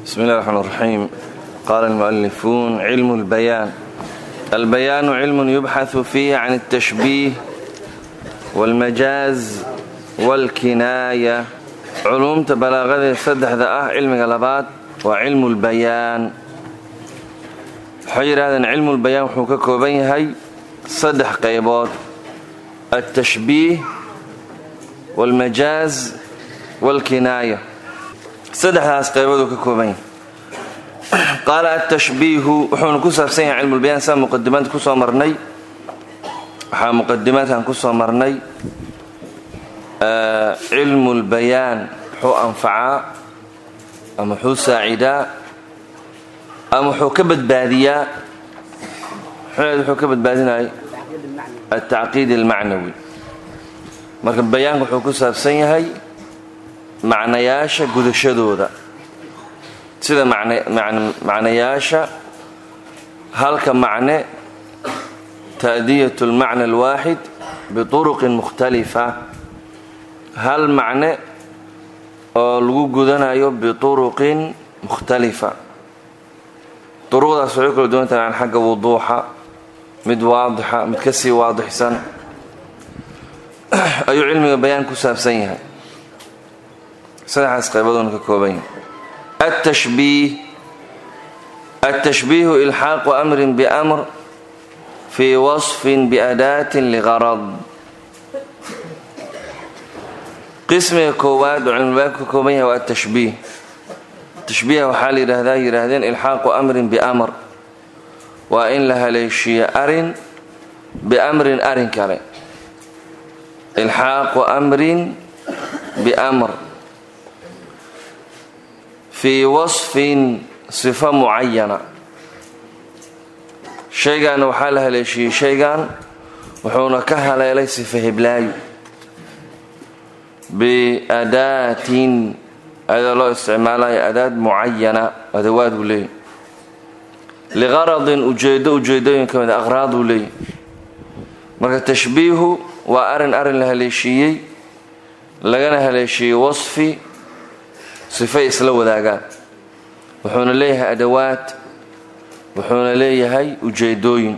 بسم الله الرحمن الرحيم قال المؤلفون علم البيان البيان علم يبحث فيه عن التشبيه والمجاز والكناية علومta balaaqadee saddexda ah cilmiga labaad waa cilmu lbayaan waxay yidhahdeen cilmulbayaan wuxuu ka kooban yahay saddex qaybood altashbiih waalmajaaz waalkinaaya saddexdaas qaybooduu ka kooban yahay qaala altashbiihu wuxuuna ku saabsan yahay cilmulbayaan saa muqadimaadka kusoo marnay waxaa muqadimaadkan kusoo marnay cilmu lbayaan wuxuu anfacaa ama wuxuu saacidaa ama wuxuu ka badbaadiyaa wuxuu ka badbaadinaya altacqiid almacnawi marka bayaanka wuxuu ku saabsan yahay macnayaasha gudashadooda sida macnayaasha halka macne ta'diyat lmacna alwaaxid bituruqin mukhtalifa hal macne oo lagu gudanayo bituruqin mukhtalifa duruqdaas waxay kala duwan tahay xagga wuduuxa mid waadixa mid ka sii waadixsan ayuu cilmiga bayaan ku saabsan yahay saddexdaas qaybadoona ka kooban yahay altashbiih altashbiihu ilxaaqu amrin biamr fii wasfin biadaatin ligarad qismiga koowaad oo cilmibaanku ka kooban yahay waa atashbiih tashbiiha waxaa la yidhaahdaa yidhaahdeen ilxaaqu amrin biamr waa in la haleeshiiyo arin biamrin arin kale ilxaaqu amrin biamr fii wasfin sifo mucayana shaygaana waxaa la haleeshiiyey shaygan wuxuuna ka haleelay sifa hiblaayu biadaatin ayadoo loo isticmaalayo adaad mucayana adawaad uu leeyahy liqaradin ujeedo ujeedooyin ka mida aqraad uu leeyahy marka tashbiihu waa arin arin la haleeshiiyey lagana haleeshiiyey wasfi sifay isla wadaagaan wuxuuna leeyahay adawaad wuxuuna leeyahay ujeedooyin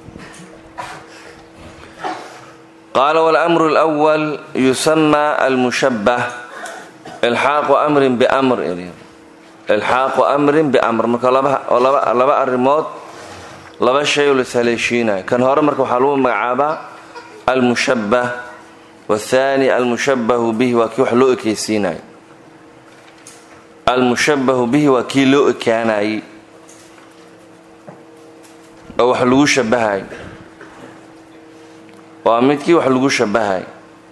qaala wاlأmru اlأwal yusama almushabah ilxaaqu amrin bamr ilxaaqu amrin biamr marka laba arrimood laba shay oo lashaleeshiinayo kan hore marka waxaa lagu magacaabaa almushabah wathani almushabahu bihi waa kii wax loo ekeysiinayo almushabahu bihi waa kii loo ekaanayey oo wax lagu shabahay waa midkii wax lagu shabahay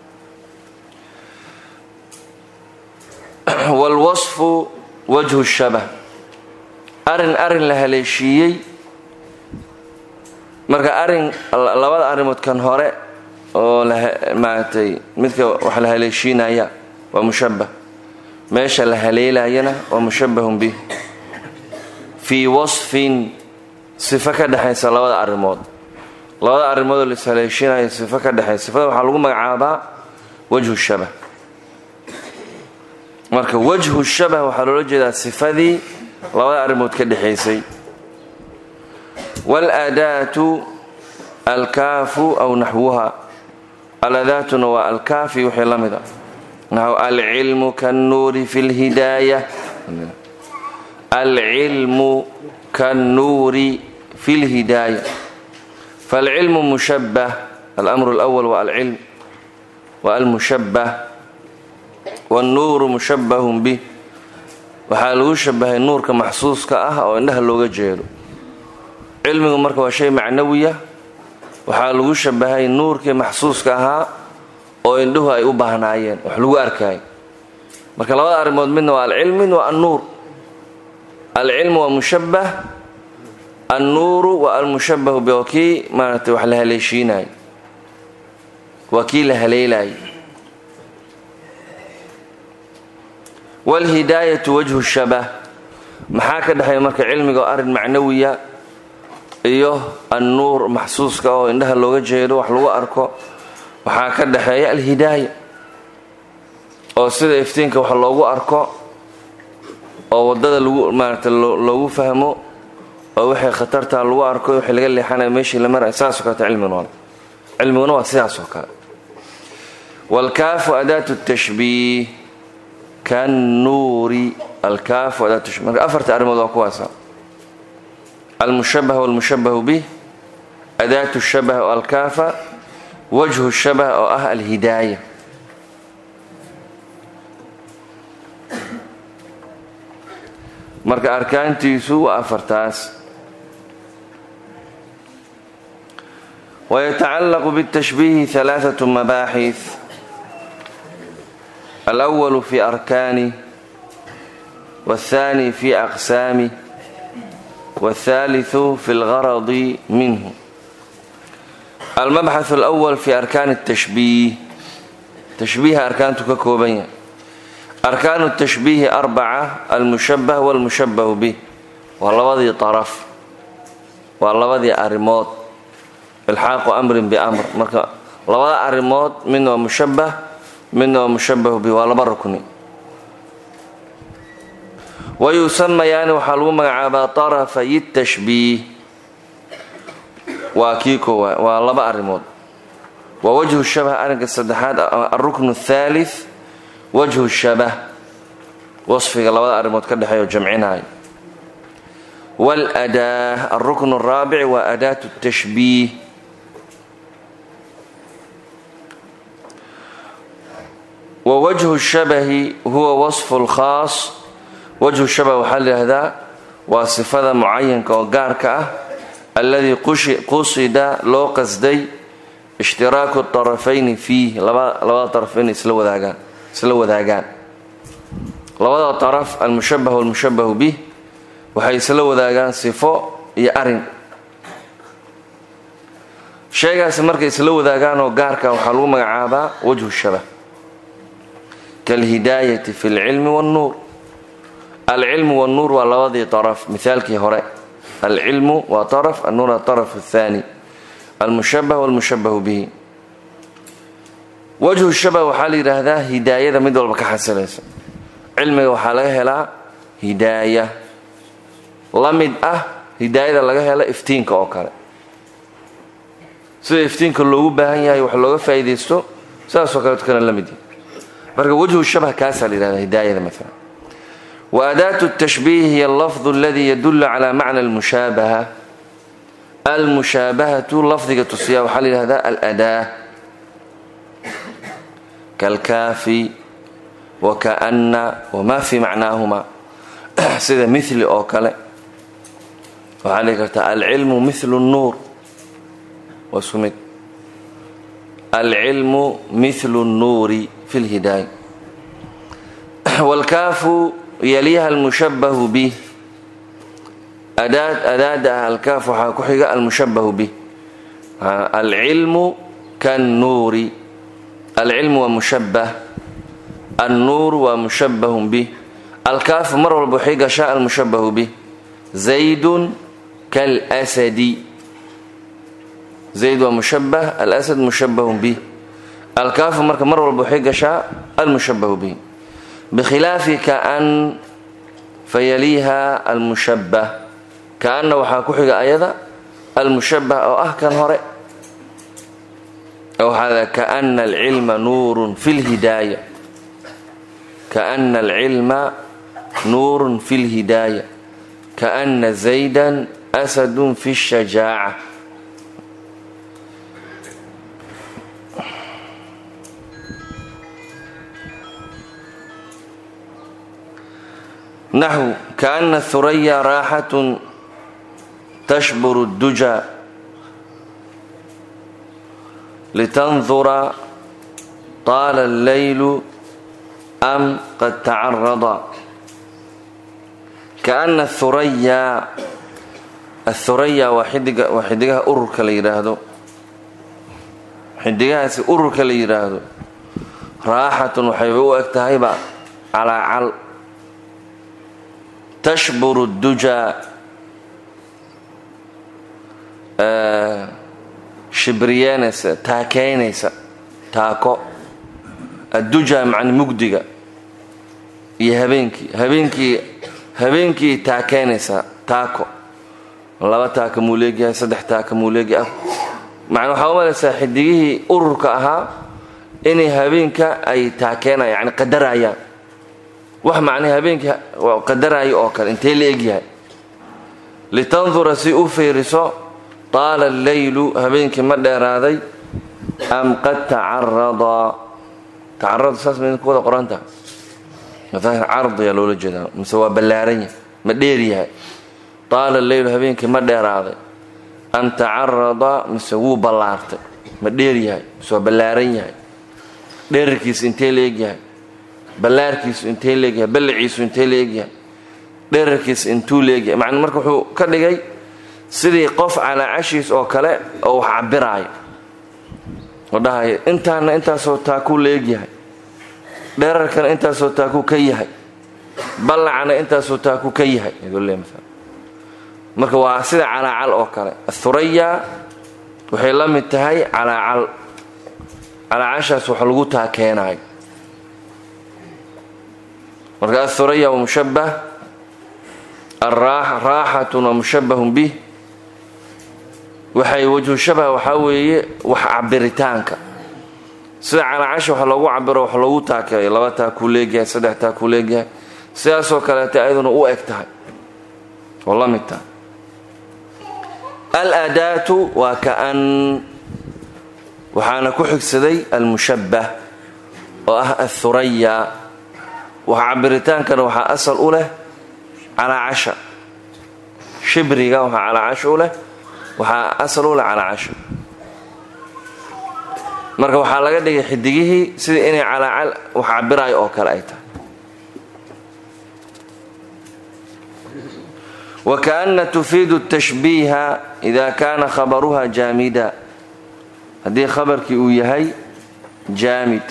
waalwasfu wajhu shabah arin arin la haleeshiiyey marka arin labada arrimood kan hore oo maaragtay midka wax la haleeshiinaya waa mushabah meesha la haleelayana waa mushabahun bih fii wasfin sifo ka dhexaysa labada arrimood labada arrimoodoo lashaleeshiinaya sifo ka dhexaysa sifada waxaa lagu magacaabaa wajhu shabah marka wajhu shabah waxaa loola jeedaa sifadii labada arrimood ka dhexaysay wاladaatu alkaafu aw naxwuha aladaatuna waa alkaafi wixii la mid a naxw alcilmu kannuuri fi lhidaaya alcilmu kannuuri fi lhidaaya falcilmu mushabah almru اlأwal waa alcilm wa almushabah wاnnuuru mushabahun bih waxaa lagu shabahay nuurka maxsuuska ah oo indhaha looga jeedo cilmigu marka waa shay macnawiya waxaa lagu shabahay nuurkii maxsuuska ahaa oo indhuhu ay u baahnaayeen wax lagu arkaayo marka labada arrimood midna waa alcilm midna waa annuur alcilmu waa mushabah annuuru waa almushabahu bi waa kii maaragtay wax la haleeshiinayo waa kii la haleelayo waalhidaayatu wajhu shabah maxaa ka dhexeeya marka cilmiga oo arrin macnawiya iyo annuur maxsuuska oo indhaha looga jeedo wax lagu arko waxaa ka dhexeeya alhidaaya oo sida iftiinka wax loogu arko oo waddada lagu maarata loogu fahmo oo waxay khatartaa lagu arko wixii laga leexanaya meeshii la maraya saasoo kaleta cilmiguna waa cilmiguna waa sidaasoo kale waalkaafu adaatu tashbiih kannuuri alkaafu adaatu tashbih marka afarta arrimood waa kuwaasa almushabah walmushabahu bih adaatu shabah oo alkaafa wajhu shabah oo ah alhidaaya marka arkaantiisu waa afartaas ويتعلق بالتشبيه ثلاثة مباحث الأول في أركانه والثاني في أقسامه والثالث في الغرض منه المبحث الأول في أركان التشبيه تشبيه أركان ككوبية أركان التشبيه أربعة المشبه والمشبه به واللبضي طرف واللبضي أرموت ilxaaqu amrin biamr marka labada arrimood midna waa mushabah midna waa mushabahu bi waa laba rukni wa yusamayaani waxaa lagu magacaabaa tarafay tashbiih waa kii koowaad waa laba arrimood waa wajhu shabah arrinka saddexaad alruknu athalith wajhu shabah wasfiga labada arrimood ka dhexeeyo jamcinaayo waladaa alruknu araabic waa adaatu tashbiih wwajhu shabahi huwa wasfu lkhaas wajhu shabah waxaa layihahdaa waa sifada mucayanka oo gaarka ah alladii qusida loo qasday ishtiraaku طarafayni fiih labada طaraf inay isla wadaagaan isla wadaagaan labada طaraf almushabah walmushabahu bih waxay isla wadaagaan sifo iyo arin sheegaasi markay isla wadaagaan oo gaarka waxaa lagu magacaabaa wajhu shabah kalhidaayati fi lcilmi wاnnuur alcilmu wاnnuur waa labadii طaraf mihaalkii hore alcilmu waa طaraf annuur طaraf الثani almushabah wاlmushabahu bihi wajhu shabah waxaa la yidhaahdaa hidaayada mid walba ka xasilaysa cilmiga waxaa laga helaa hidaaya la mid ah hidaayada laga hela iftiinka oo kale sida iftiinka loogu baahan yahay wax looga faa'iidaysto sidaasoo kaleeto kana la mid yahay marka wajhu shabah kaasaa la yihahda hidaayada maala wa adaatu tashbiih hiya allafdu aladii yadulu cala macna almushaabaha almushaabahatu lafdiga tusiya waxaa la yihahdaa aladaa kalkaafi wa kaana wamaa fi macnaahuma sida mili oo kale waxaa lii kartaa alcilmu milu nuur waa isku mid alcilmu milu nnuuri fi lhidaaya wاlkaafu yaliha almushabahu bih adaada ah alkaaf waxaa ku xiga almushabahu bih alcilmu kannuuri alcilmu waa mushabah annuuru waa mushabahun bih alkaafu mar walba waxay gashaa almushabahu bih zaydun kalsadi zayd waa mushabah alasad mushabahun bih alkaafu marka mar walba waxay gashaa almushabahu bih bikhilaafi kaan fayaliiha almushabah kaana waxaa ku xiga ayada almushabah oo ah kan hore waxaa kaana alcilma nuurun fi lhidaaya kaana alcilma nuurun fi lhidaaya kaana zaydan asadun fi shajaaca naxw kaana huraya raaxatun tashburu اduja litandura taala allaylu am qad tacarada kaana huraya athuraya waa xidiga waa xidigaha ururka la yidhaahdo xidigahaasi ururka la yidhaahdo raaxatun waxayba u eg tahayba calaacal tashburu duja shibriyeynaysa taakeynaysa taako adduja macni mugdiga iyo habeenkii habeenkii habeenkii taakeynaysaa taako laba taaka muu leegyahay saddex taaka muu leegyahay macnaa waxaa u malaysaa xidigihii ururka ahaa inay habeenka ay taakeenayaan yani qadarayaan wax macnaa habeenkii qadaraayo oo kale intee la egyahay litandura si u fiiriso taala alleylu habeenkii ma dheeraaday am qad tacarada tacarada saas ma idinku wada qoranta masaahir cardiyaa loola jeedaa mise waa ballaaran yahay ma dheer yahay taala alleylu habeenkii ma dheeraaday am tacarada mise wuu ballaartay ma dheer yahay mise waa ballaaran yahay dherarkiisu intee la egyahay ballaarkiisu intee leegyahay ballaciisu intee la egyahay dherarkiisu intuu leegyahay macna marka wuxuu ka dhigay sidii qof calaa cashiis oo kale oo wax cabiraayo oo dhahaya intaana intaasoo taakuu la egyahay dherarkana intaasoo taakuu ka yahay ballacana intaasoo taakuu ka yahay marka waa sida calaacal oo kale athuraya waxay la mid tahay calaacal calaacashaas wax lagu taakeenaayo marka athuraya waa mushabbah raaxatun waa mushabbahun bih waxay wajhu shabah waxaa weeye wax cabiritaanka sida calaacasha wax loogu cabiro wax loogu taakeeyo laba taakuu leegyahay saddex taakuu leegyahay sidaasoo kaleeta ayaduna u eg tahay oo la mid tahay alaadaatu waa kaan waxaana ku xigsaday almushabbah oo ah athuraya wax cabiritaankana waxaa asal u leh calaacasha shibriga waxaa calaacasha u leh waxaa asal u leh calaacasha marka waxaa laga dhigay xidigihii sidii inay calaacal wax cabiraayo oo kale ay tahay wakaana tufiidu tashbiiha ida kaana khabaruha jaamida haddii khabarkii uu yahay jaamid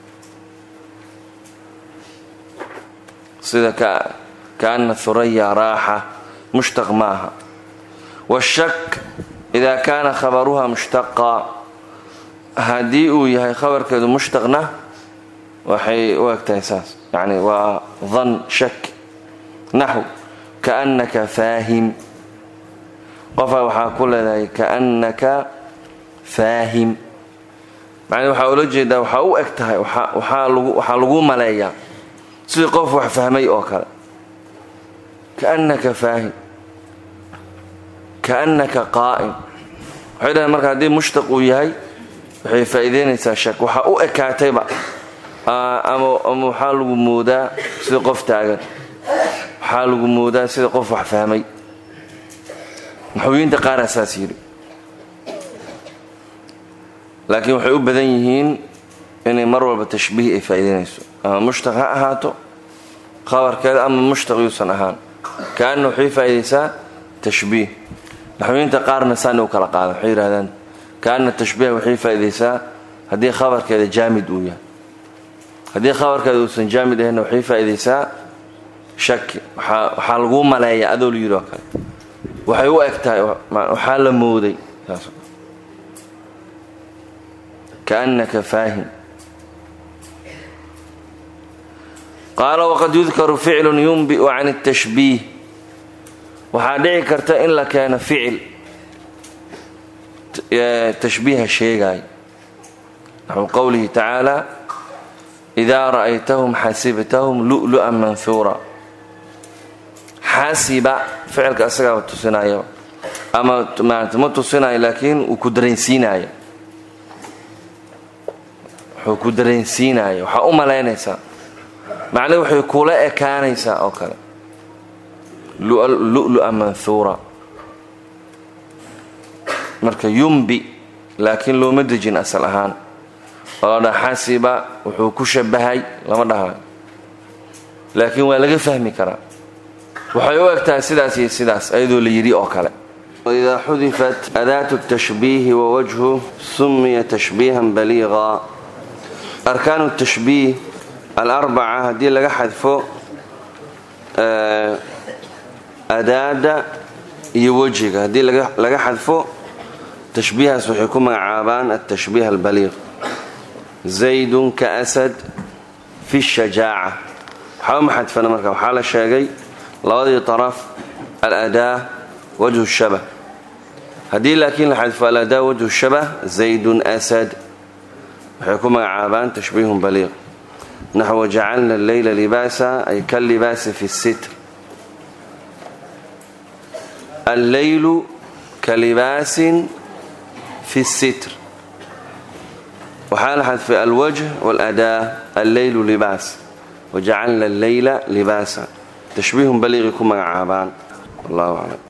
sida kaana huraya raaxa mushtaq maaha washak ida kaana khabaruha mushtaqa haddii uu yahay khabarkeedu mushtaqna waxay u egtahay saas yani waa dan shak naxw kaannaka faahim qofaa waxaa ku leedahay kaannaka faahim macnii waxaa ula jeedaa waxaa u eg tahay waxaa lagu maleeyaa sidii qof wax fahmay oo kale kaannaka faahim kaannaka qaa'im waxay dhahay marka haddii mushtaq uu yahay waxay faa'iideynaysaa shak waxaa u ekaatayba ama waxaa lagu moodaa sidii qof taagan waxaa lagu moodaa sida qof wax fahmay naxwiyiinta qaaraa saas yidhi laakiin waxay u badan yihiin inay mar walba tashbiih ay faa'iideynayso ama mushtaq ha ahaato khabarkeeda ama mushtaq yuusan ahaan kaana waxay faa'iidaysaa tashbiih naxwiyiinta qaarna saani u kala qaada waxay yidhahdaan kaana tashbiih waxay faa'iidaysaa haddii khabarkeeda jaamid uu yahay haddii khabarkeeda uusan jaamid ahaynna waxay faa'iidaysaa shaki waxaa laguu maleeyaa adoo la yidhi oo kale waxay u eg tahay waxaa la mooday kaannaka faahim qaala waqad yudkaru ficlun yunbi'u can الtashbiih waxaa dhici karta in la keeno ficil tashbiiha sheegaayo naxu qowlihi tacaala idaa ra'aytahum xasibtahum lu'lu'an manhuura xasiba ficilka isagaaba tusinaya ama maarata ma tusinayo laakiin uu ku dareensiinaya wuxuu ku dareensiinaya waxaa u malaynaysaa macnihi waxay kula ekaanaysaa oo kale lu'lu'a manhuura marka yumbi laakiin looma dejin asal ahaan oo la dhaha xasiba wuxuu ku shabahay lama dhahayo laakiin waa laga fahmi karaa waxay u eg tahay sidaas iyo sidaas ayadoo la yidhi oo kale waidaa xudifat adaatu tashbiihi wawajhu sumiya tashbiihan baliiqa arkaanu tashbiih alarbaca haddii laga xadfo adaada iyo wejiga haddii laga xadfo tashbiihaas waxay ku magacaabaan altashbiih albaliiq zaydun ka asad fi shajaaca waxaa uma xadfana marka waxaa la sheegay labadii طaraf aladaa wajhu shabah haddii laakiin la xadfo aladaa wajhu shabah zaydun asad waxay ku magacaabaan tashbiihun baliiq naxو jacalna leyla libaasa ay kallibaasi fi الsitr alleylu kalibaasin fi الsitr waxaa la xadfay alwajh wاladaa alleylu libaas wajacalna alleyla libaasa tashbiihun baliiqi ku magacaabaan wallahu aclam